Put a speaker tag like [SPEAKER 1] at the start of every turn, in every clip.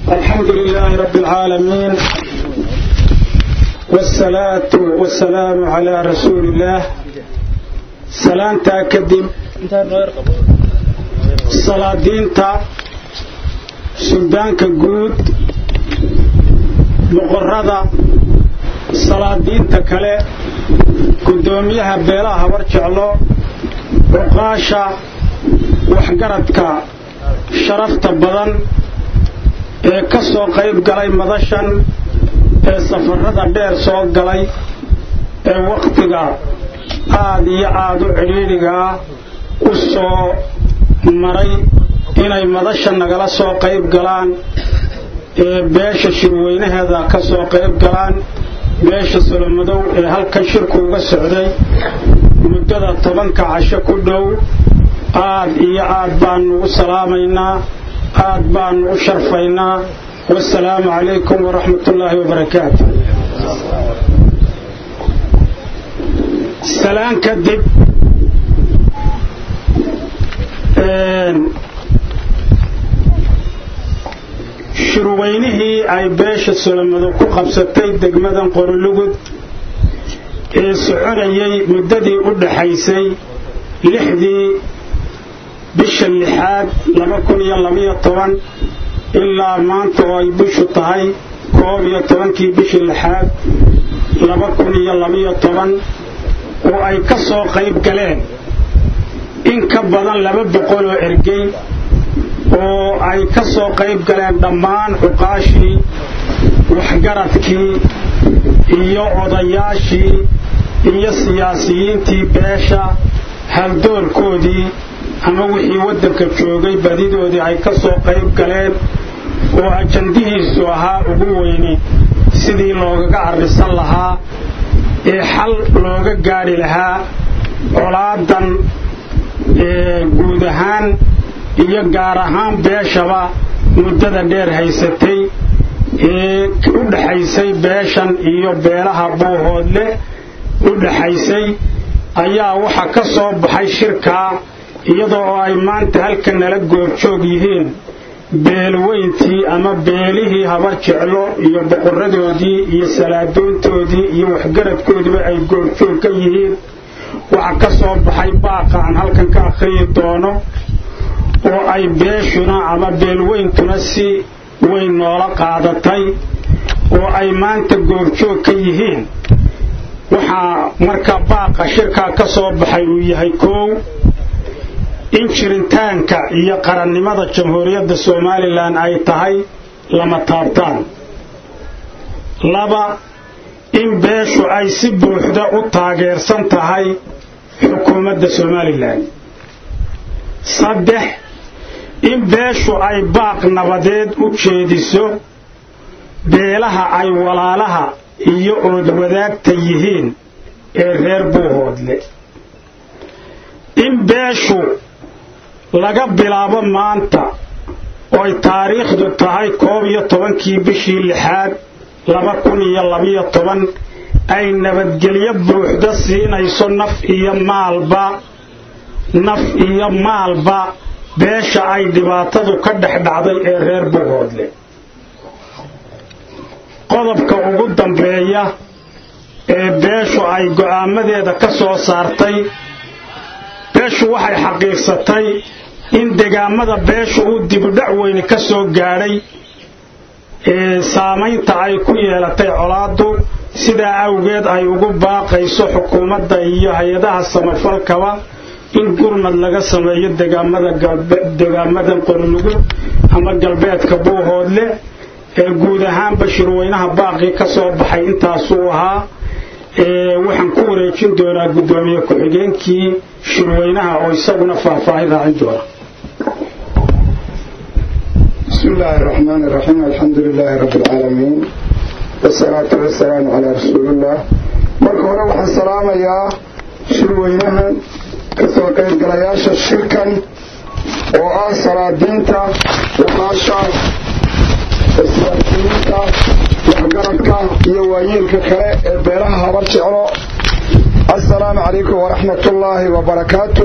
[SPEAKER 1] الحمد لله رب العالمين والصلاة والسلام على رسول الله سلامتا كدب صلاة دينتا سلطانك قود مقرضة صلاة دينتا كلا قدوميها بيلاها ورجعلو وقاشا وحقرتك شرفت بدن ee ka soo qayb galay madashan ee safarrada dheer soo galay ee wakhtiga aad iyo aad u cidhiidhigaa u soo maray inay madasha nagala soo qayb galaan ee beesha shirweynaheeda ka soo qayb galaan beesha solomadow ee halkan shirku uga socday muddada tobanka casho ku dhow aad iyo aad baanu u salaamaynaa aad baanu u sharfaynaa wasalaamu calaykum waraxmat ullaahi wabarakaatu salaan kadib shirweynihii ay beesha solomado ku qabsatay degmadan qorilugud ee soconayay muddadii u dhaxaysay lixdii bisha lixaad laba kun iyo labaiyo toban ilaa maanta oo ay bishu tahay koob iyo tobankii bishii lixaad laba kun iyo labaiyo toban oo ay ka soo qayb galeen in ka badan laba boqol oo ergey oo ay ka soo qayb galeen dhammaan cuqaashii waxgaradkii iyo odayaashii iyo siyaasiyiintii beesha haldoorkoodii ama wixii waddanka joogay badidoodii ay ka soo qayb galeen oo ajandihiisu ahaa ugu weyni sidii loogaga arrisan lahaa ee xal looga gaadhi lahaa colaadan guud ahaan iyo gaar ahaan beeshaba muddada dheer haysatay ee u dhaxaysay beeshan iyo beelaha buuhoodle u dhaxaysay ayaa waxa ka soo baxay shirkaa iyadoo oo ay maanta halka nala goobjoog yihiin beelweyntii ama beelihii habar jeclo iyo boqoradoodii iyo salaadoontoodii iyo waxgaradkoodiiba ay goobjoog ka yihiin waxa ka soo baxay baaqa aan halkan ka akhriyi doono oo ay beeshuna ama beelweyntuna si weyn noola qaadatay oo ay maanta goobjoog ka yihiin waxaa marka baaqa shirkaa ka soo baxay uu yahay koow in jiritaanka iyo qarannimada jamhuuriyadda somalilan ay tahay lama taabtaan laba in beeshu ay si buuxda u taageersan tahay xukuumadda somalilan saddex in beeshu ay baaq nabadeed u jeediso beelaha ay walaalaha iyo oodwadaagta yihiin ee reer buuhoodle in beeshu laga bilaabo maanta ooy taariikhdu tahay koob iyo tobankii bishii lixaad laba kun iyo labiyo toban ay nabadgelyo buuxda siinayso naf iyo maalba naf iyo maalba beesha ay dhibaatadu ka dhex dhacday ee reer buuhoodle qodobka ugu dambeeya ee beeshu ay go'aamadeeda ka soo saartay beeshu waxay xaqiiqsatay in degaamada beeshu uu dibudhac weyne ka soo gaadhay ee saamaynta ay ku yeelatay colaaddu sidaa awgeed ay ugu baaqayso xukuumadda iyo hay-adaha samafalkaba in gurmad laga sameeyo degaamadan qorlugu ama galbeedka buuhoodle ee guud ahaanba shirweynaha baaqii ka soo baxay intaasuu ahaa waxaan ku wareejin doonaa guddoomiye ku-xigeenkii shirweynaha oo isaguna faahfaahin raacin doona
[SPEAKER 2] بسم الله الرحمن الرحيم الحمد لله رب العالمين والصلاة والسلام على رسول الله marka hore waxaan salaamayaa shirweynahan kasoo qaybgalayaasha shirkan oo ah salaadiinta waqaasha siyaasiyiinta waxgaradka iyo waayeelka kale ee beelaha habar jeclo assalaamu calaykum waraxmatullaahi wabarakaatu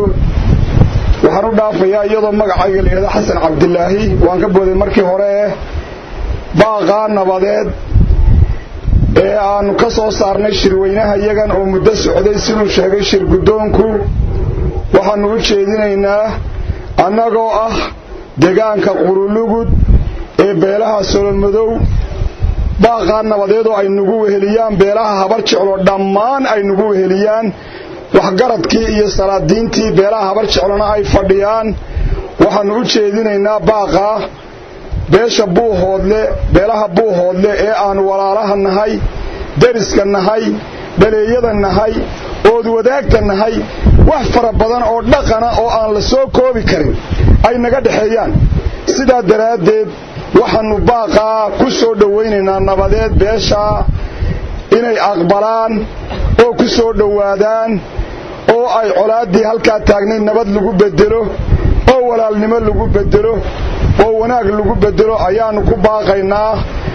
[SPEAKER 2] waxaan u dhaafayaa iyadoo magacayga layidhahdo xasan cabdilaahi waan ka booday markii hore baaqaa nabadeed ee aannu ka soo saarnay shirweynaha iyagan oo muddo socday siduu sheegay shir guddoonku waxaannu u jeedinaynaa annagoo ah degaanka qurulugud ee beelaha solomadow baaqaa nabadeedoo ay nagu weheliyaan beelaha habar jeclo dhammaan ay nagu weheliyaan waxgaradkii iyo salaadiintii beelaha habar jeclona ay fadhiyaan waxaannu u jeedinaynaa baaqaa beesha buuhoodle beelaha buuhoodle ee aannu walaalaha nahay deriska nahay dhaleeyada nahay ood wadaagta nahay wax fara badan oo dhaqana oo aan la soo koobi karin ay naga dhexeeyaan sidaa daraaddeed waxaannu baaqaa ku soo dhowaynaynaa nabadeed beeshaa inay aqbalaan oo ku soo dhowaadaan oo ay colaaddii halkaa taagnayd nabad lagu beddelo oo walaalnimo lagu beddelo oo wanaag lagu beddelo ayaannu ku baaqaynaa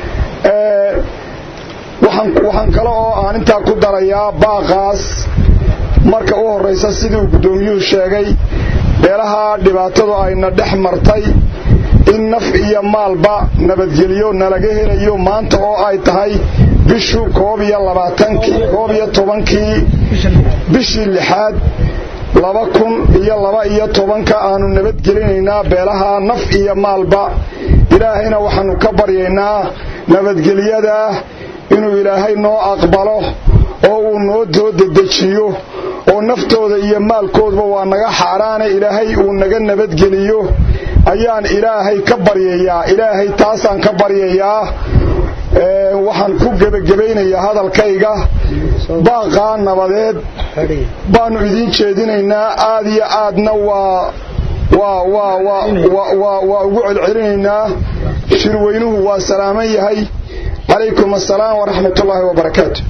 [SPEAKER 2] waxaan kale oo aan intaa ku darayaa baaqaas marka u horraysa sidii uu guddoomiyuhu sheegay beelaha dhibaatadu ayna dhex martay in naf iyo maalba nabadgelyo nalaga helayo maanta oo ay tahay bishu koob iyo labaatankii koob iyo tobankii bishii lixaad laba kun iyo laba iyo tobanka aanu nabadgelinaynaa beelaha naf iyo maalba ilaahayna waxaannu ka baryaynaa nabadgelyadaa inuu ilaahay noo aqbalo oo uu noo soo dedejiyo oo naftooda iyo maalkoodba waa naga xaaraane ilaahay uu naga nabadgeliyo ayaan ilaahay ka baryayaa ilaahay taasaan ka baryayaa waxaan ku gebagabaynayaa hadalkayga baaqaa nabadeed baannu idiin jeedinaynaa aad iyo aadna waa waa waa waa waa waa ugu celcelinaynaa shirweynuhu waa salaaman yahay calaykum assalaam waraxmat ullaahi wabarakaatu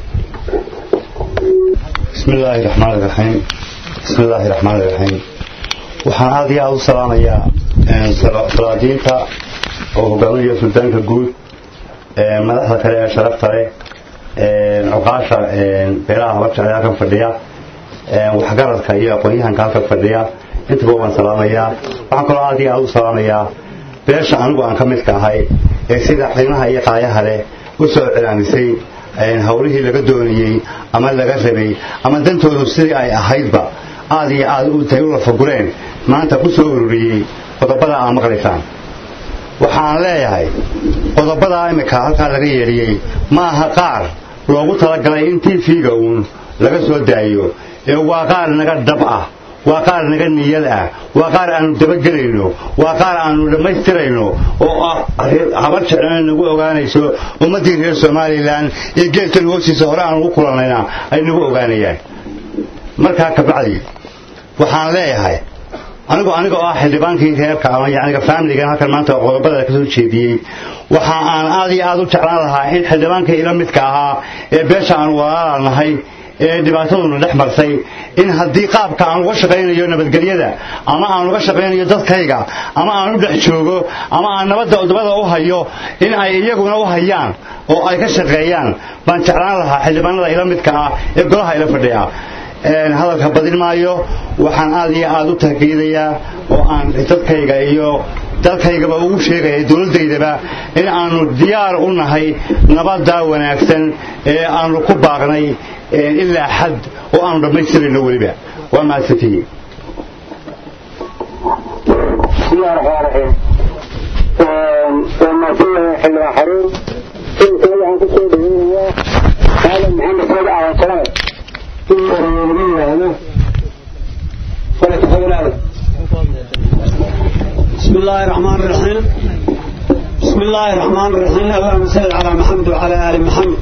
[SPEAKER 3] bismi illaahi raxmaan iraxiim bismi illaahi raxmaan iraxiim waxaan aad iyo aada u salaamayaa salaadiinta oo hogaaminaya suldaanka guud madaxda kale ee sharafta leh cuqaasha beelaha habajecel halkan fadhiya waxgaradka iyo aqoon-yahanka halkan fadhiya intaba waan salaamayaa waxaan kaloo aad iyo aada u salaamayaa beesha anigu aan ka midka ahay ee sida qiimaha iyo qaayaha leh u soo cilaamisay hawlihii laga doonayey ama laga rabay ama dantoodu sidii ay ahaydba aad iyo aad utay u lafagureen maanta ku soo ururiyey qodobada aad maqlaysaan waxaan leeyahay qodobadaa imika halkaa laga yeedhiyey ma aha qaar loogu talagalay in tv-ga uun laga soo daayo ee waa qaar naga dhab ah waa qaar naga niyad ah waa qaar aanu dabagelayno waa qaar aanu dhammaystirayno oo habar jeclana nagu ogaanayso ummaddii reer somalilan iyo geelkan hoostiisa hore aan ugu kulannayna ay nagu ogaanayaan markaa kabacdi waxaan leeyahay anigu aniga oo ah xildhibaankii reerka ama yaniga faamiligan halkan maanta qodobada ka soo jeediyey waxa aan aad iyo aad u jeclaan lahaa in xildhibaankii ila midka ahaa ee beesha aan walaala nahay ee dhibaataduna dhex marsay in haddii qaabka aan uga shaqaynayo nabadgelyada ama aan uga shaqaynayo dadkayga ama aan u dhex joogo ama aan nabadda udubada u hayo in ay iyaguna u hayaan oo ay ka shaqeeyaan baan jeclaan lahaa xildhibaanada ila midka ah ee golaha ila fadhiya hadalka badin maayo waxaan aad iyo aad u tahgeedayaa oo aan dadkayga iyo dalkaygaba ugu sheegaya dowladdaydaba in aanu diyaar u nahay nabaddaa wanaagsan ee aanu ku baaqnay ilaa xad oo aanu dhammaystirayno weliba waa mahadsantihiin
[SPEAKER 4] bismillahi raxmaan raxiim waa mahadsanyahay xildhibaan xaruun sidoo kale waxaan ku soo dhaweynayaa aadan maxamed saad aawansalaad in lagu yidhaahdo falakafaganaada
[SPEAKER 1] بسم الله الرحمن الرحيم بسم الله الرحمن الرحيم اللهم صل على محمد وعلى آل محمد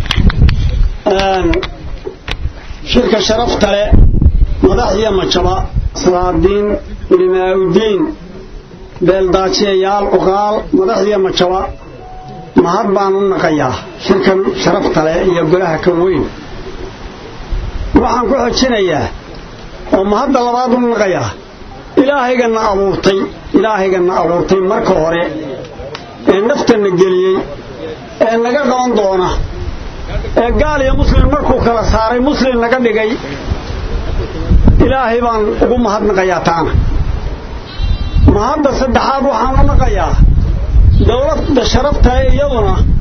[SPEAKER 1] شركة شرفت له مدحية مجبا صلادين لماء الدين بلداتي يال أقال مدحية مجبا مهربان النقيا شركة شرفت له يقولها كوين waxaan ku xojinayaa oo mahadda labaad u naqayaa ilaahayganna abuurtay ilaahayganna abuurtay marka hore ee naftanna geliyey ee naga qaban doona ee gaal iyo muslim markuu kala saaray muslim naga dhigay ilaahay baan ugu mahadnaqayaa taana mahadda saddexaad waxaan u naqayaa dowladda sharaftae iyaduna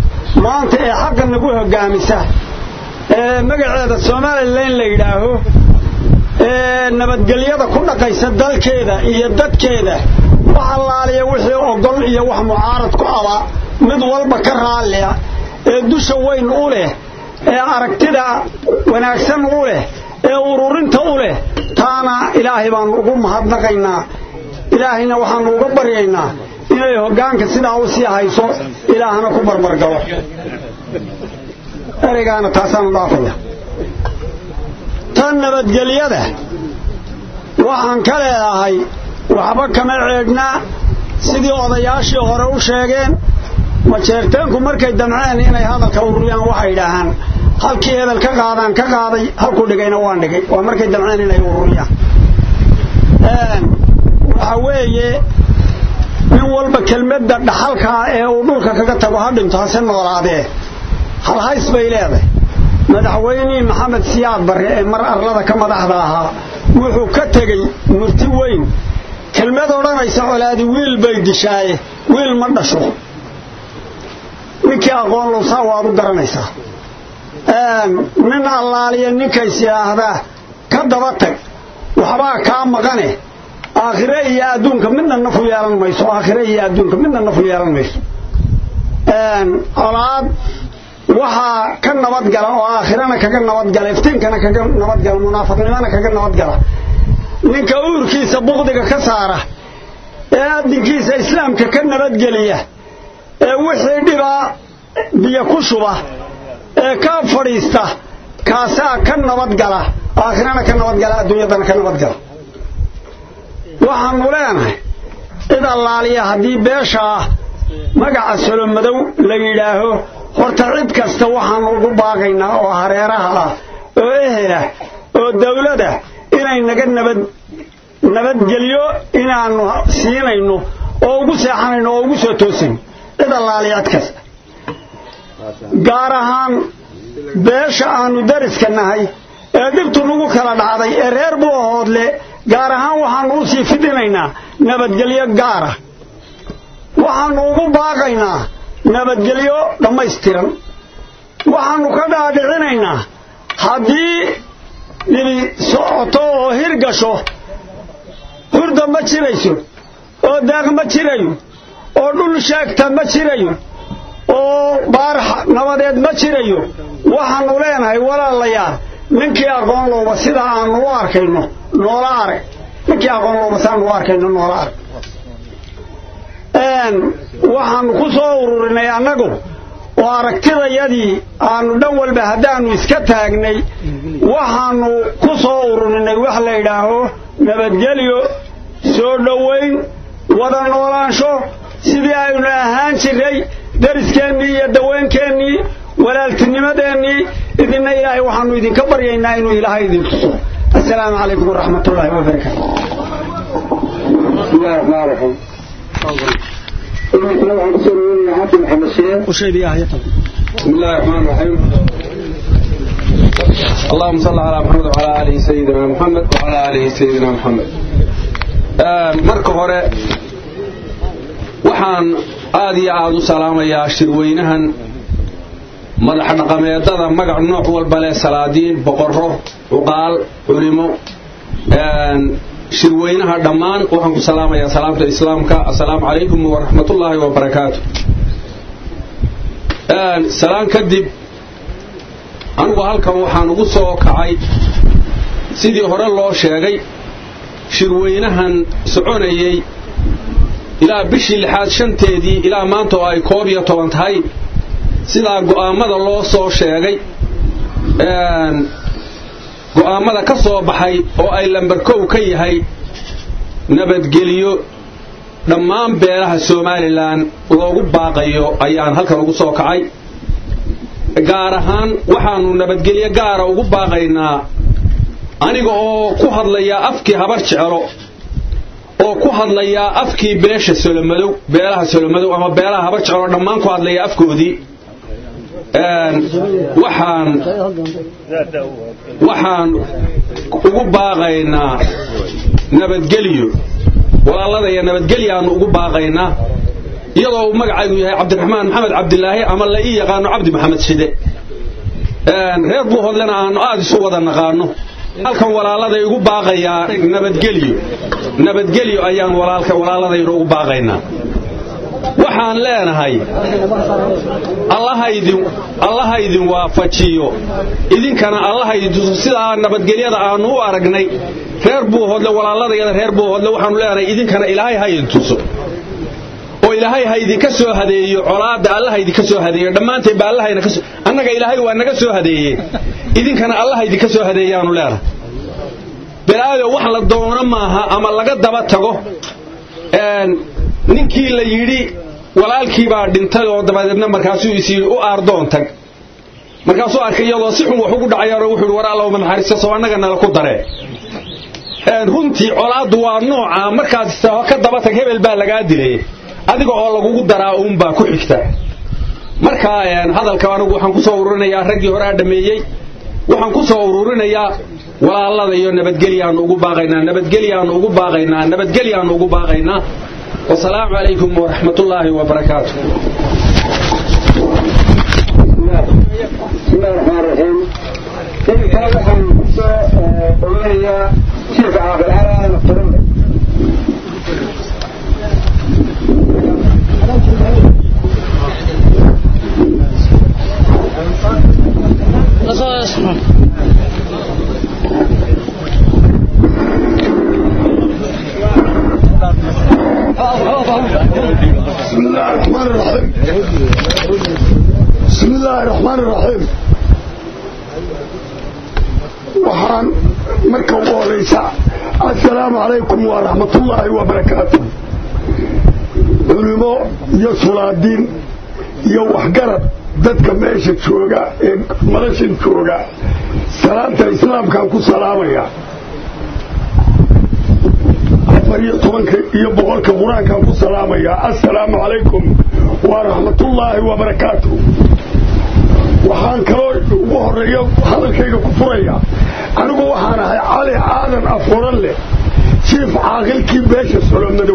[SPEAKER 1] maanta ee xaqa nagu hoggaamisa ee magaceeda somalilan la yidhaaho ee nabadgelyada ku dhaqaysa dalkeeda iyo dadkeeda wax allaaliya wixii ogol iyo wax mucaarad ku aba mid walba ka raallia ee dusha weyn u leh ee aragtida wanaagsan u leh ee ururinta u leh taana ilaahay baanu ugu mahadnaqaynaa ilaahayna waxaanu uga baryaynaa inay hoggaanka sidaa u sii hayso ilaahana ku barbargalo ereygaana taasaanu dhaafaya tan nabadgelyada waxaan ka leedahay waxba kama ceedhnaa sidii odayaashii hore u sheegeen majeerteenku markay damceen inay hadalka ururiyaan waxay idhaahaan halkii hebel ka qaadaan ka qaaday halkuu dhigayna waan dhigay waa markay damceen inay ururiyaan waxa weeye nin walba kelmadda dhaxalkaa ee uu dhulka kaga tago ha dhinto hase noolaadee halhays bay leedahay madaxweynihii maxamed siyaad barre ee mar arlada ka madaxda ahaa wuxuu ka tegey murti weyn kelmad odhanaysa colaadi wiil bay dishaaye wiil ma dhasho ninkii aqoon lowsaa waad u garanaysaa nin allaaliya ninkays yidhaahdaa ka daba tag waxbaa kaa maqane aakhire iyo adduunka midna nafu yeelan mayso aakhire iyo adduunka midna nafu yeelan mayso colaad waxaa ka nabadgala oo aakhirana kaga nabadgala iftiinkana kaga nabadgala munaafiqnimana kaga nabadgala ninka uurkiisa buqdiga ka saara ee adinkiisa islaamka ka nabadgeliya ee wixii dhibaa biyo ku shuba ee ka fadhiista kaasaa ka nabadgala aakhirana ka nabadgala adduunyadana ka nabadgala waxaanu leenahay cid allaaliya haddii beesha ah magaca solomadow la yidhaaho horta cid kasta waxaanu ugu baaqaynaa oo hareeraha ah oo ehelah oo dawlada inay naga nabad nabadgelyo inaannu siinayno oo ugu seexanayno oo ugu soo toosayno cid allaaliya cid kasta gaar ahaan beesha aanu dariska nahay ee dhibtu nagu kala dhacday ee reer buu ahoodle gaar ahaan waxaannu u sii fidinaynaa nabadgelyo gaara waxaannu ugu baaqaynaa nabadgelyo dhammaystiran waxaannu ka dhaadhicinaynaa haddii dhibi socoto oo hirgasho hurda ma jirayso oo daaq ma jirayo oo dhul sheegta ma jirayo oo baarax nabadeed ma jirayo waxaannu leenahay walaalayaal ninkii aqoon lowba sida aanu u arkayno noola arag ninkii aqoon lowba sidaanu u arkayno noola arag waxaannu ku soo ururinay annagu oo aragtidayadii aanu dhan walba haddaannu iska taagnay waxaannu ku soo ururinay wax la yidhaaho nabadgelyo soo dhowayn wada noolaansho sidii aynu ahaan jiray dariskeenii iyo daweenkeennii walaaltinimadeennii idinna ilaahay waxaannu idinka baryaynaa inuu ilaahay idin tuso assalaamu calaykum waraxmat ullaahi wabarakaatu
[SPEAKER 4] bismillahi raxmaan raxiim iminka waxaan kusoo dhaweynaya cabdi maxamed sheekh بسم الله الرحمن الرحيم اللهم صل على محمد وعلى آله سيدنا محمد وعلى آله سيدنا محمد marka hore waxaan aad iyo aad u salaamayaa shirweynahan madax dhaqameedada magac nooc walba leh salaadiin boqorro cuqaal culimo shirweynaha dhammaan waxaan ku salaamayaa salaamta islaamka assalaamu calaykum waraxmatullaahi wabarakaatu salaan kadib anigu halkan waxaan ugu soo kacay sidii hore loo sheegay shirweynahan soconayey ilaa bishii lixaad shanteedii ilaa maanta oo ay koob iyo toban tahay sidaa go'aammada loo soo sheegay go'aammada ka soo baxay oo ay lambarkow ka yahay nabadgeliyo dhammaan beelaha somalilan loogu baaqayo ayaan halkan ugu soo kacay gaar ahaan waxaannu nabadgelyo gaara ugu baaqaynaa aniga oo ku hadlayaa afkii habar jecelo oo ku hadlayaa afkii beesha solomadow beelaha solomadow ama beelaha habar jecelo dhammaan ku hadlaya afkoodii waxaan waxaan ugu baaqaynaa nabadgelyo walaalladaya nabadgelyaannu ugu baaqaynaa
[SPEAKER 5] iyadoo uu magacaygu yahay cabdiraxmaan maxamed cabdilaahi ama la ii yaqaano cabdi maxamed shide reer buuhoodlena aanu aad isu wada naqaano halkan walaaladay ugu baaqayaa nabadgelyo nabadgelyo ayaan walaalka walaaladayna ugu baaqaynaa waxaan leenahay allaha idin waafajiyo idinkana allaha idin tuso sidaa nabadgelyada aanu u aragnay reer buuhoodle walaaladayada reer buuhoodle waxaanu leenahay idinkana ilaahay ha idin tuso oo ilaahay ha idinka soo hadeeyo colaadda allaha idinka soo hadeeyo dhammaanteedba allahayna kasoo annaga ilaahay waa naga soo hadeeye idinkana allaha idinka soo hadeeyaanu leenahay balaado wax la doono maaha ama laga daba tago ninkii la yidhi walaalkii baa dhintay oo dabadeedna markaasuu is yidhi u aardoon tag markaasuu arkay iyadoo si xun wax ugu dhacayaanoo wuxuu yidhi war allowma naxariista soo annaga nala ku daree runtii colaaddu waa nooca markaad istaaho ka daba tag hebel baa lagaa dilay adiga oo lagugu daraa uunbaa ku xigta marka hadalka anigu waxaan ku soo ururinayaa raggii horaa dhammeeyey waxaan ku soo ururinayaa walaalada iyo nabadgelyaanu ugu baaqaynaa nabadgelyaanu ugu baaqaynaa nabadgelyaanu ugu baaqaynaa wasalaamu calaykum waraxmat ullaahi wabarakaatu
[SPEAKER 4] بسم الله الرحمن الرحيم إذن كان وحن قولنا شيخ عاقل على نفترض
[SPEAKER 2] بسم الله الرحمن الرحيم بسم الله الرحمن الرحيم waxaan marka ugu horeysa assalaamu calaykum waraxmat ullaahi wabarakaatu culimo iyo sulaadiin iyo waxgarad dadka meesha jooga ee madashan jooga salaanta islaamkaan ku salaamaya afar iyo tobanka iyo boqolka qur-aankaan ku salaamaya assalaamu calaykum waraxmatullaahi wabarakaatu waxaan kaloo ugu horeeyo hadalkayga ku furaya anigu waxaan ahay cali aadan afuran leh jiif caaqilkii beesha solomadow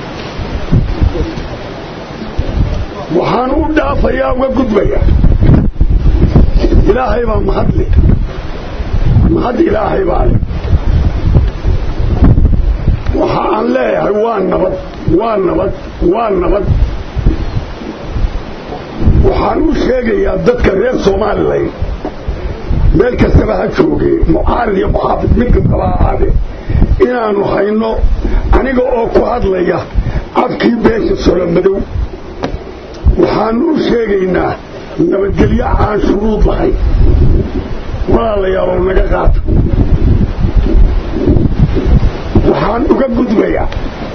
[SPEAKER 2] waxaan u dhaafayaa uga gudbaya ilaahay baa mahad leh mahad ilaahay baa leh waxa aan leeyahay waa nabad waa nabad waa nabad waxaan u sheegayaa dadka reer somalilan meel kastaba ha joogee mucaarid iyo muxaafid mid kastaba ha ahaadee inaanu hayno aniga oo ku hadlaya afkii beesha solomadow waxaanu u sheegaynaa nabadgelyo aan shuruud lahayn walaalayaalow naga qaata waxaan uga gudbayaa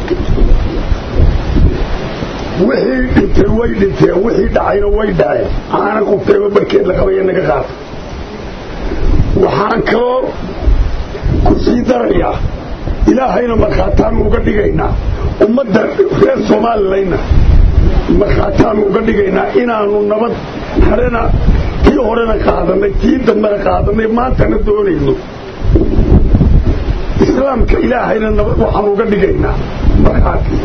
[SPEAKER 2] wixii dhintay way dhinteen wixii dhacayna way dhaceen aana qubtayba barkeed la qabaya naga qaata waxaan kaloo ku sii darayaa ilaahayna markhaataanu uga dhigaynaa ummadda reer soomalilayna markhaataanu uga dhigaynaa inaanu nabad harena tii horena qaadanay tii dambena qaadanay maantana doonayno islaamka ilaahayna nabad waxaan uga dhigaynaa markhaati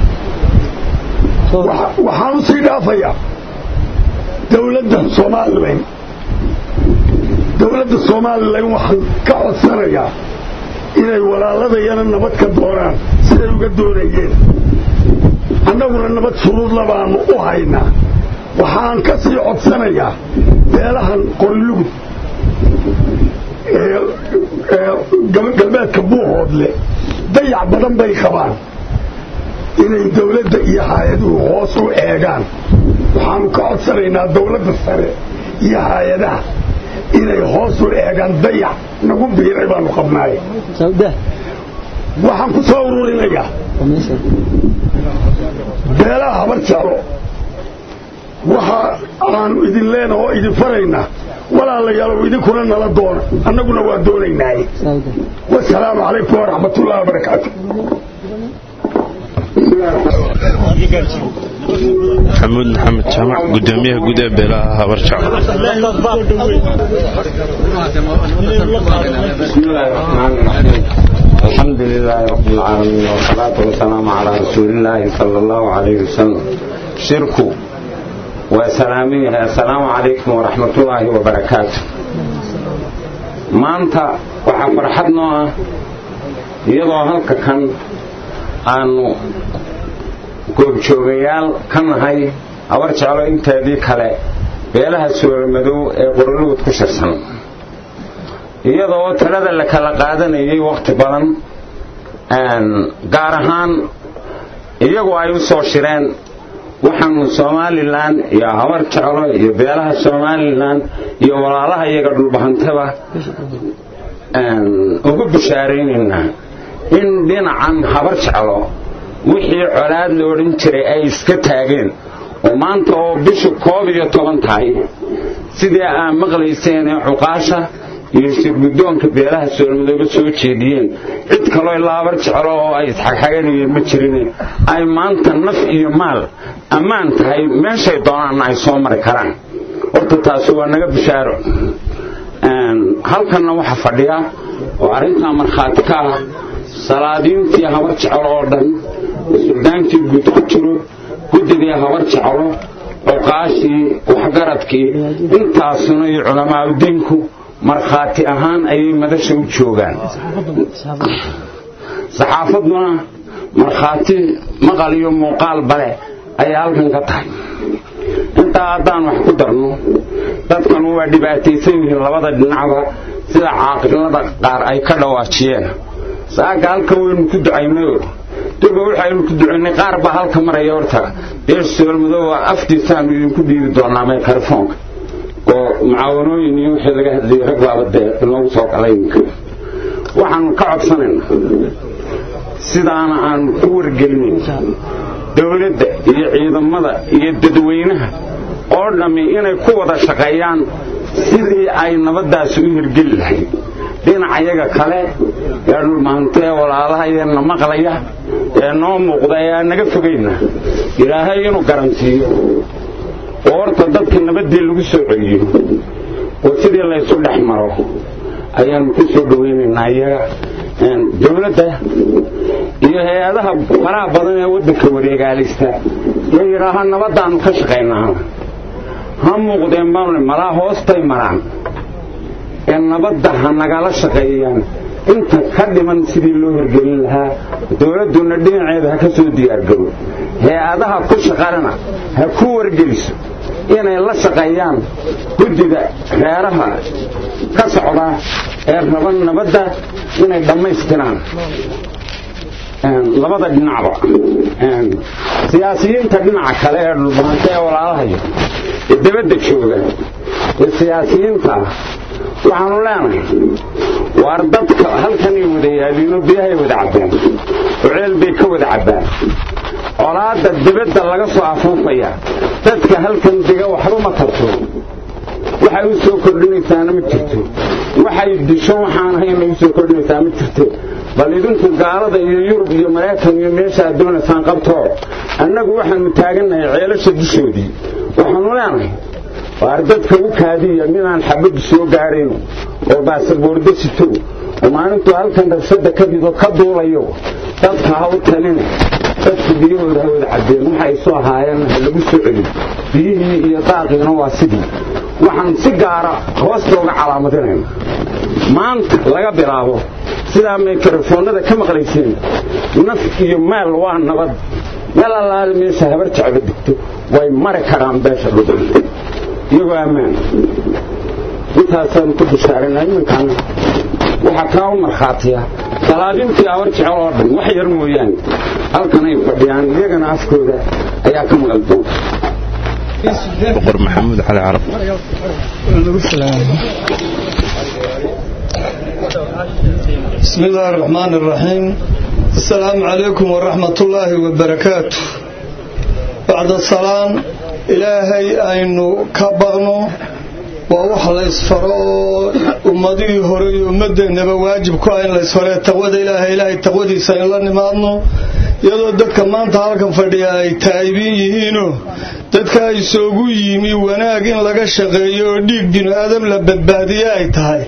[SPEAKER 2] waxaan u sii dhaafayaa dowladda somalilan dowladda somalilan waxaan ka codsanayaa inay walaaladayana nabad ka doonaan siday uga doonayeen annaguna nabad shuruudla baanu u haynaa waxaan ka sii codsanayaa beelahan qorilugud galbeedka buuhoodle dayac badan bay qabaan inay dawladda iyo hay-aduhu hoos u eegaan waxaanu ka codsanaynaa dawladda sare iyo hay-adaha inay hoos u eegaan dayac nagu biiray baanu qabnaaye waxaan ku soo ururinayaa beelaha habar jeclo waxa aanu idin leenaha oo idin faraynaa walaalayaalow idinkuna nala doona annaguna waa doonaynaaye wasalaamu calaykum waraxmatullahi wabarakaatu
[SPEAKER 6] maxamuud maxamed jaamac gudoomiyaha guud ee beelaha habar jeclo
[SPEAKER 7] بسم الله الرحمن الرحيم الحمد لله رب العالمين والصلاة والسلام على رسول الله صلى الله عليه وسلم
[SPEAKER 8] shirku waa salaamin yahay assalaamu calaykum waraxmatullaahi wabarakaatu maanta waxaa farxad noo ah iyadoo halka kan aanu goobjoogayaal ka nahay habar jeclo inteedii kale beelaha suulamadow ee qorolugud ku shirsan iyadoo talada la kala qaadanayay wakhti badan gaar ahaan iyagu ay u soo shireen waxaanu somalilan iyo habar jeclo iyo beelaha somalilan iyo walaalaha iyaga dhulbahantaba ugu bishaaraynaynaa in dhinacan habar jeclo wixii colaad la odhan jiray ay iska taageen oo maanta oo bishu koob iyo toban tahay sidii aa maqlayseen ee cuqaasha iyo shirguddoonka beelaha soolmadooba soo jeediyeen cid kaloo ilaa habar jeclo oo ay isxagxaganayeen ma jirin ay maanta naf iyo maal ammaan tahay meeshay doonaanna ay soo mari karaan horta taasi waa naga bishaaro halkanna waxa fadhiya oo arrintaa markhaati ka ah salaadiintii habar jeclo oo dhan suldaankii guud ku jiro guddigii habar jeclo cuqaashii waxgaradkii intaasuna iyo culamaauddiinku markhaati ahaan ayay madasha u joogaan saxaafaduna markhaati maqal iyo muuqaal bale ayay halkan ka tahay intaa haddaan wax ku darno dadkanu waa dhibaataysan yihiin labada dhinacba sida caaqilada qaar ay ka dhawaajiyeen saaka halkan waynu ku ducaynayo durba waxaynu ku ducaynay qaar baa halka maraya horta beesha soolmadooba aftiisaanu idinku dhiiri doonaa microfoonka oo mucaawanooyin iyo wixii laga hadlayay rag baaba dee inoogu soo galay iminka waxaanu ka codsanaynaa sidaana aanu ku wargelinayn dowladda iyo ciidamada iyo dadweynaha oo dhammi inay ku wada shaqeeyaan sidii ay nabaddaasi u hirgeli lahayd dhinacayaga kale ee dhulmaanta ee walaalahayeenna maqlaya ee noo muuqda ee aan naga fogayna ilaahay inuu garantiiyo oo horta dadka nabaddii lagu soo celiyo oo sidii laysu dhex maro ayaanu ku soo dhowaynaynaa iyaga dowladda iyo hay-adaha faraha badan ee waddanka wareegaalaysta ee yidhaaha nabaddaannu ka shaqaynaa ha muuqdeen baanle malaa hoostay maraan ee nabadda ha nagala shaqeeyaan inta ka dhiman sidii loo hirgelin lahaa dowladduna dhinaceeda ha ka soo diyaargaro hay-adaha ku shaqalena ha ku wargeliso inay la shaqeeyaan guddida reeraha ka socda ee raba nabadda inay dhammaystiraan labada dhinacba siyaasiyiinta dhinaca kale ee dhulbahanta ee walaalahayo ee dabadda jooga ee siyaasiyiinta ah waxaanu leenahay waar dadka halkanay wada yaaliino biyahay wada cabbeen oceel bay ka wada cabbaan colaadda dibadda laga soo afuufaya dadka halkan dega waxba ma tarto waxay u soo kordhinaysaana ma jirto waxay disho waxaan ahayn u soo kordhinaysaa ma jirto bal idinku gaalada iyo yurub iyo maraykan iyo meesha aad doonaysaan qabtoo annagu waxaanu taagannahay ceelasha dushoodii waxaanu leenahay waar dadka u kaadiya midaan xabaddu soo gaadhayn oo baasaboordo sito oo maalintuu halkan rabshadda ka dido ka duulayo dadka ha u talina dadku biyahooda ha wada caddeen waxa ay soo ahaayeen ha lagu soo celin biyihii iyo daaqiina waa sidii waxaan si gaara hoosta uga calaamadinayna maanta laga bilaabo sidaa mikrofoonada ka maqlayseen naf iyo maal waa nabad meel allaale meesha habar jecba digto way mari karaan beesha dhudhanta iyagoo ammaan intaasaan ku bishaaranaa iminkaana waxaa kaa u markhaatiya salaadintii habar jecel oo dhan wax yar mooyaane halkan ay fadhiyaan iyagana afkooda ayaa ka maqal doonta
[SPEAKER 6] boqor maxamuud cali carab
[SPEAKER 9] بسم الله الرحمن الرحيم السلام عليكم ورحمة الله وبركاته بعد السلام إلهي أين كبغنو ووح ليسفرو أمدي هوري أمدي نبا واجب كوين ليسفرو تقوى إلهي إلهي تقوى سين الله نمادنو iyadoo dadka maanta halkan fadhiya ay taayibin yihiino dadka ay soogu yimi wanaag in laga shaqeeyo oo dhiig binu aadam la badbaadiye ay tahay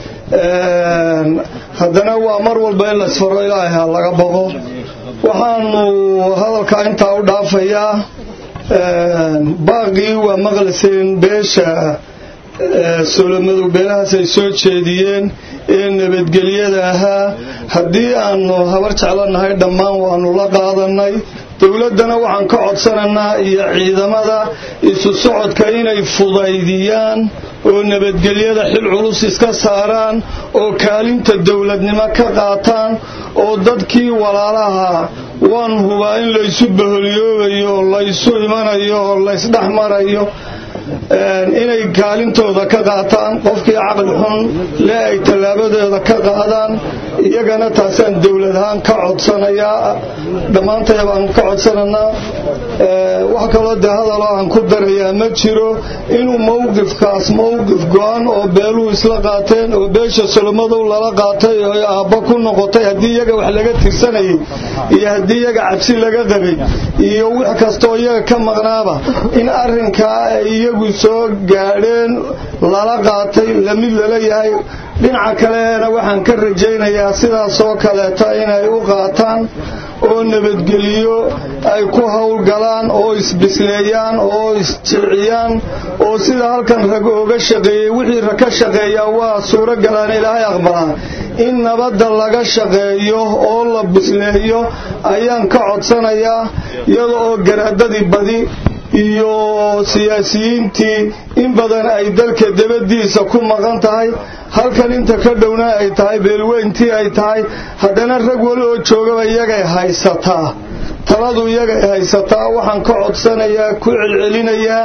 [SPEAKER 9] haddana waa mar walba in laysfaro ilaahay ha laga boqo waxaanu hadalka intaa u dhaafayaa baaqii waa maqlayseen beesha solomadow beelahaas ay soo jeediyeen ee nabadgelyada ahaa haddii aanu habar jeclanahay dhammaan waanu la qaadanay dowladdana waxaan ka codsanaynaa iyo ciidamada isu socodka inay fudaydiyaan oo nabadgelyada xil culus iska saaraan oo kaalinta dowladnimo ka qaataan oo dadkii walaalaha waan hubaa in laysu baholyoobayo oo laysu imanayo oo laysdhex marayo inay kaalintooda ka qaataan qofkii caqli xun le ay tallaabadeeda ka qaadaan iyagana taasaan dowlad ahaan ka codsanayaa dhammaantaya baan ka codsanaynaa wax kaloo dee hadaloo aan ku darayaa ma jiro inuu mowqifkaas mowqif go-an oo beeluhu isla qaateen oo beesha solomadow lala qaatay oo aabba ku noqotay haddii iyaga wax laga tirsanayay iyo haddii iyaga cabsi laga qabay iyo wix kastaoo iyaga ka maqnaaba in arrinkaa ay iyagu soo gaadheen lala qaatay lamid lala yahay dhinaca kalena waxaan ka rajaynayaa sidaasoo kaleeta inay u qaataan oo nabadgeliyo ay ku howlgalaan oo isbisleeyaan oo isjilciyaan oo sida halkan rag ooga shaqeeyey wixii rag ka shaqeeyaa waa suuro galaan ilaahay aqbalaa in nabadda laga shaqeeyo oo la bisleeyo ayaan ka codsanayaa iyada oo garaadadii badi iyo siyaasiyiintii in badan ay dalka dabadiisa ku maqan tahay halkan inta ka dhowna ay tahay beelweyntii ay tahay haddana rag wali oo joogaba iyagay haysataa taladu iyagay haysataa waxaan ka codsanayaa ku celcelinayaa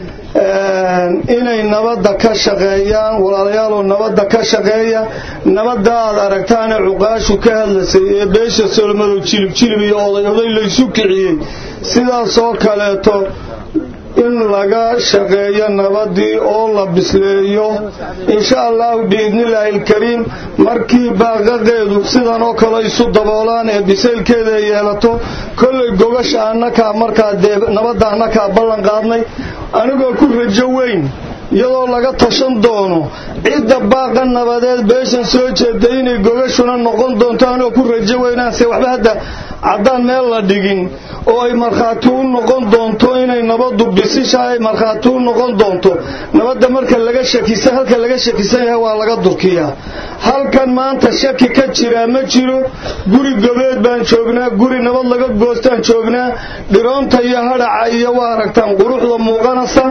[SPEAKER 9] inay nabadda ka shaqeeyaan walaalayaaloo nabadda ka shaqeeya nabadda aad aragtaane cuqaashu ka hadlasay ee beesha solmadow jilib jilib iyo oday oday laysu kiciyey sidaasoo kaleeto in laga shaqeeyo nabadii oo la bisleeyo insha allahu biidnillaahi alkariim markii baaqaqeedu sidan oo kale isu daboolaan ee bisaylkeeda ay yeelato kollay gogasha annakaa markaa dee nabadda annakaa ballan qaadnay anigoo ku rajo weyn iyadoo laga tashan doono cidda baaqa nabadeed beeshan soo jeeda inay gogashuna noqon doonto anigoo ku rajo weynaanse waxba hadda caddaan meel la dhigin oo ay markhaati u noqon doonto inay nabaddu bisisha ay markhaati u noqon doonto nabadda marka laga shakisa halka laga shakisan yahay waa laga durkiyaa halkan maanta shaki ka jiraa ma jiro guri gobeed baan joognaa guri nabad laga goostaan joognaa dhiroonta iyo hadhaca iyo waa aragtaan quruxda muuqanaysa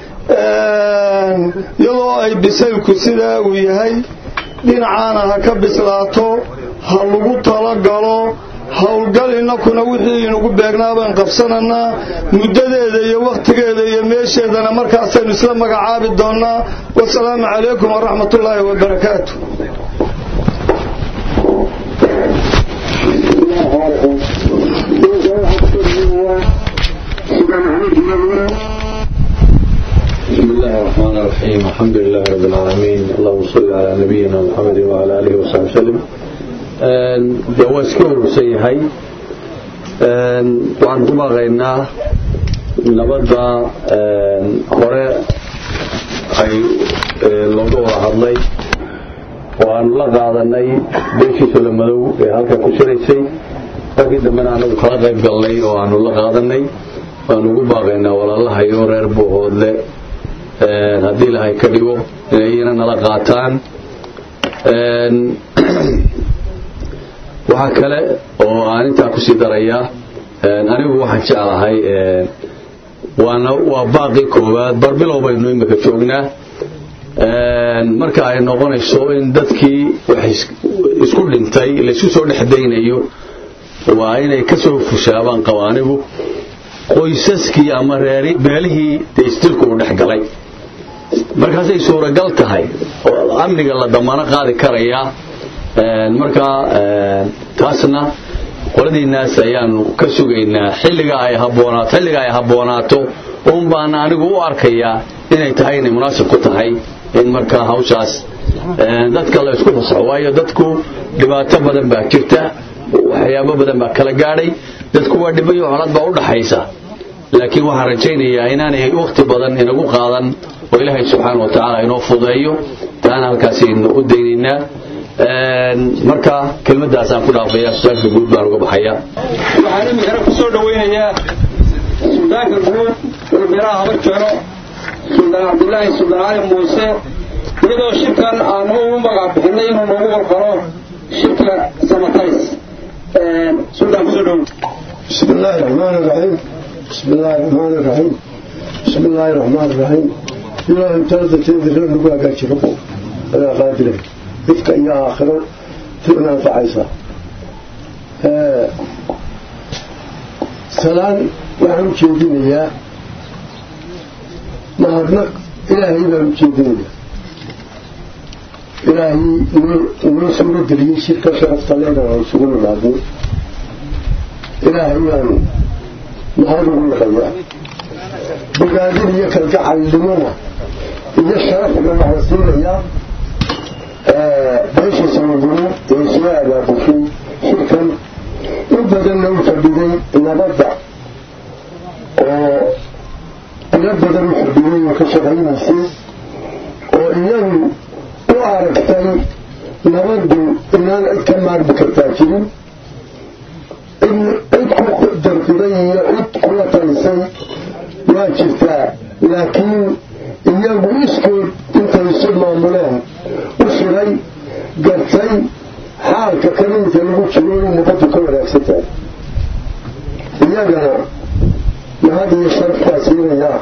[SPEAKER 9] iyadoo ay bisaylku sidaa uu yahay dhinacaana ha ka bislaato ha lagu talagalo howlgal inakuna wixii inugu beegnaa baan qabsananaa muddadeeda iyo wakhtigeeda iyo meesheedana markaasaynu isla magacaabi doonnaa wasalaamu calaykum waraxmatullaahi wabarakaatu
[SPEAKER 10] بسم الله الرحمن الرحيم الحمد لله رب العالمين اللهم صل على نبينا محمد وعلى آله وصحبه وسلم de waa iska urursan yahay waxaan ku baaqaynaa nabadda hore ay looga wada hadlay oo aanu la qaadanay beeshii solomadow ee halkan ku shiraysay markii dambena anagu kala qayb galnay oo aanu la qaadanay waanu ugu baaqaynaa walaalaha iyo reer buuhoodle haddii ilahay ka dhigo inay iyana nala qaataan waxaa kale oo aan intaa kusii darayaa anigu waxaan jeclahay waana waa baaqii koowaad barbilow baynu imika joognaa marka ay noqonayso in dadkii wax isku dhintay laysu soo dhexdaynayo waa inay ka soo fushaabaan qaba anigu qoysaskii ama reeri beelihii dee isdilku uu dhex galay markaasay suuragal tahay oo amniga la damaano qaadi karayaa markaa taasna qoladiinaas ayaanu ka sugaynaa xilliga ay haboonaato xilliga ay habboonaato un baana anigu u arkayaa inay tahay inay munaasib ku tahay in markaa hawshaas dadka la isku fasaxo waayo dadku dhibaato badan baa jirta waxyaabo badan baa kala gaadhay dadku waa dhibayo colad baa u dhaxaysa laakiin waxaan rajaynayaa inaanay wakhti badan inagu qaadan oo ilaahay subxaana wa tacaala inoo fudeeyo taana halkaasaynu u daynaynaa marka kelmadaasaan ku dhaafaya su-aalka guud baan uga baxaya
[SPEAKER 5] waxaan imikana ku soo dhawaynayaa
[SPEAKER 11] suldaanka guud ee beeraha haba jero suldaan cabdilaahi suldaan cali muuse iyadoo shirkan aanu ugu magac bixinay inuu noogu qalqalo shirka samatays suldaan kusoo dhow
[SPEAKER 2] بسم الله الرحمن الرحيم بسم الله الرحمن الرحيم بسم الله الرحمن الرحيم إله امتازة تنزل نقوى قاتش ربو أنا قادر إفك إيا آخر تؤنا فعيسى سلام وعن شيدين إياه نهارنك إلهي بهم شيدين إلهي نوصل دليل شركة شرفت لنا وسقول العظيم ilaahay waanu maxaan ugu naqayaa bogaadin iyo kalgacalnimona iyo sharafna waxaan siinayaa beesha samadimo ee soo abaabushay shirkan in badanna u fadhiday nabadda oo ilo badan u fadhiday oo ka shaqaynaysay oo iyagu u aragtay nabaddu inaan cid ka maarmi kartaa jirin in cid ku dardiray iyo cid kula talisay waa jirtaa laakiin iyagu iskood intay isu maamuleen u shiray gartay xaalka kaliinta lagu jiro in nabaddu ka wanaagsan tahay iyagana mahad iyo sharaftaa siinayaa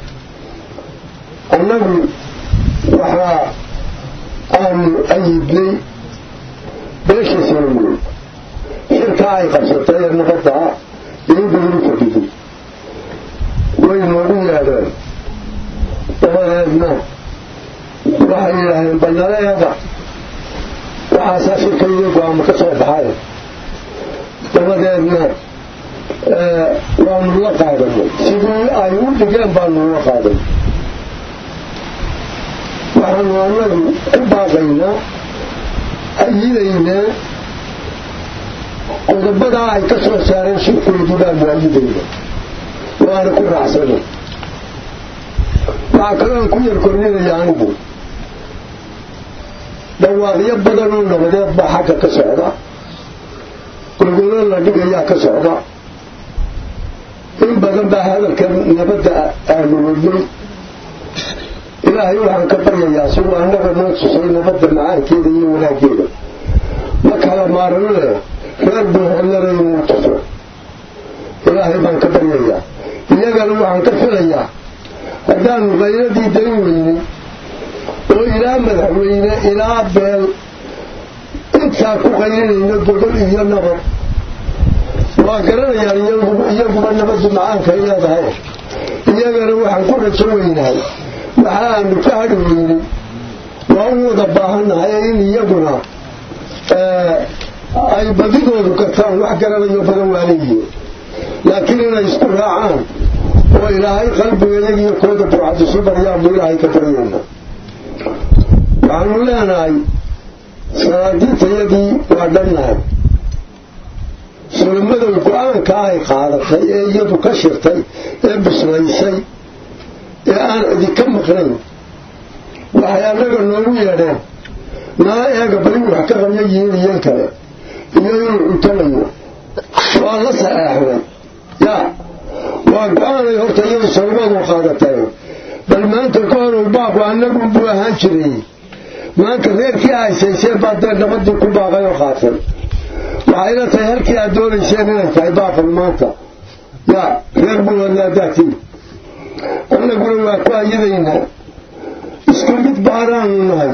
[SPEAKER 2] annagu waxaa aanu ayidnay beesha soomaaliyeed shirka ay qabsatay ee nabadda in badan u fadhiday way noogu yidhaahdeen dabadeedna waxay yidhaahdeen bannaleeda waxaasaa shirka iyo go-aamo ka soo baxay dabadeedna waanu la qaadanay sidii ay u dhigeen baanu la qaaday waxaanu annagu ku baaqaynaa ayidaynaa qodobadaa ay ka soo saareen shirkoodii baanu ayidayna waana ku raacsana waxaa kaloon ku yar korninaya anigu dhawaaqyo badan oo nabadeed baa xagga ka socda gogolo la dhigayaa ka socda in badan baa hadalka nabadda aanu wadnay ilaahay waxaan ka baryayaa siduu annaga noo tusay nabadda macaankeeda iyo wanaaggeeda ma kala maarano leh reer buu hodlana inuu tuso ilaahay baan ka baryayaa iyagana waxaan ka filayaa haddaanu qayladii dayn weynay oo ilaa madaxweyne ilaa beel intaa ku qaylinayno gobol iyo nabad waa garanayaan iyaguba nabaddu macaankay leedahay iyagana waxaan ku rajo weynahay waxa aanu ka hadhi weynay waa u wada baahannahay in iyaguna ay badidoodu kartaan wax garanayo badan waa leeyihiin laakiin inay isku raacaan oo ilaahay qalbigeeyagiyo kooda burcadisu baryaanbu ilaahay ka baryayna waxaanu leenahay salaadiintayadii waa dhannahay sulamadow go-aanka ay qaadatay ee iyadu ka shirtay ee bislaysay ee aan cidi ka maqnayn waxay annaga noogu yeedheen nala eega bali wax ka qabya yihiin iyan kale iyo inuu cuntanayo waa la saxeexnay yaa waa go-aanay horta iyadu salamadu qaadatay bal maanta ka horow baaqu annagu buu ahaan jiray maanta reerkii haysayseen baa dee nabadii ku baaqay oo qaatay waxayna tahay halkii aad doonayseen inay tahay baaqan maanta yaa reer buwadnaadaatiin annaguna waa ku ayadaynaa isku mid baanaanu nahay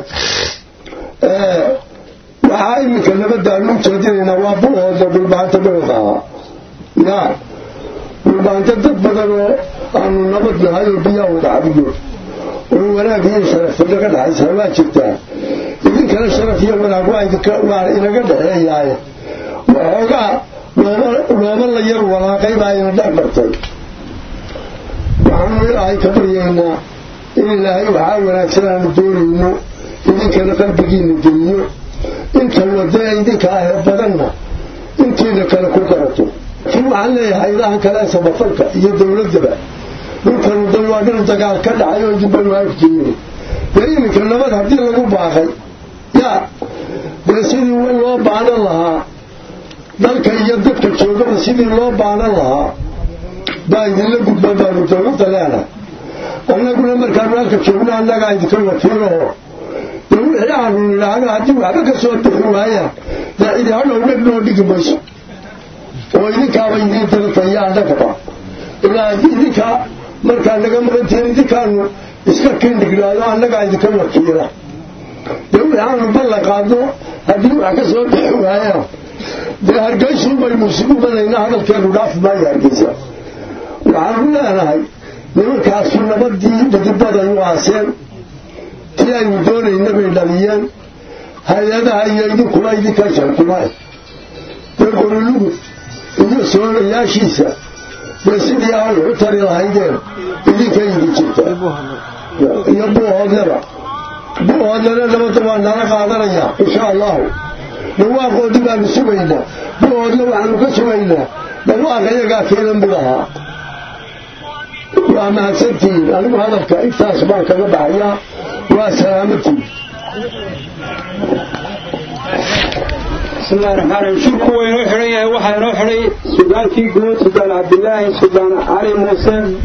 [SPEAKER 2] waxaa iminka nabadaanu u jeedinaynaa waa buhooda dhulbaanta dhowd ahaa yaa dhulbaanta dad badan oo aanu nabad nahay oo biyaa wada cabiyo oo wanaag iyo sharaf inaga dhexaysaa waa jirtaa idinkana sharaf iyo wanaag waa inaga dhexeeyaaye waxoogaa looma la yar walaaqay baa ina dhex martay waxaanu ilaahay ka baryaynaa in ilaahay waxaa wanaagsan aanu doonayno idinkana qalbigiina geliyo inta wada ee idinka ahee badanna intiina kale ku garato laakiin waxaan leeyahay idahan kale samafalka iyo dowladdaba dhulkanu dan waa dhul dagaal ka dhacay oo dibbanu afjeeyey dee iminka nabad haddii lagu baaqay yaa dee sidii loo baanan lahaa dalka iyo dadka joogaba sidii loo baanan lahaa
[SPEAKER 12] baa idinla gudban baanu dowladda leenahay annaguna markaanu halka joogno annagaa idinka wakiilaho dee wixii aanu nidhaahno haddii waxba ka soo bixi waayaan dee cidi hadhow dheg noo dhigi mayso oo idinkaaba idiin dirtaya annagaba ilaa idinka markaa naga maqantihiin idinkaanu iska kindhignaado annagaa idinka wakiila dee wixii aanu ballan qaadno haddii wax ka soo bixi waayaan dee hargeysu baynu isugu madaynaa hadalkeenu dhaafi maayo hargeysa waxaanu leenahay nimankaasu nabadii dhadibaday u aaseen tii aynu doonayna bay dhaliyeen hay-adaha iyo idinkuba idinka sharkuma dee qorulugud iyo soolayaashiisa dee sidii aan waxu tari lahaydeen idinka idin jirta iyo buuhoodnaba buuhoodnana nabadda waa nala qaadanayaa insha allahu dhawaaqoodii baanu sugaynaa buuhoodna waxaanu ka sugaynaa dhawaaqa iyagaa keena mid ahaa waa mahadsantihiin anigu hadalka intaas baan kaga baxayaa waa salaamatiin
[SPEAKER 11] bismillahi raxmaan raxiim shirku waa inoo xidhan yahay waxaa inoo xidhay sudaankii guud sudaan cabdilaahi sudaan cali muuse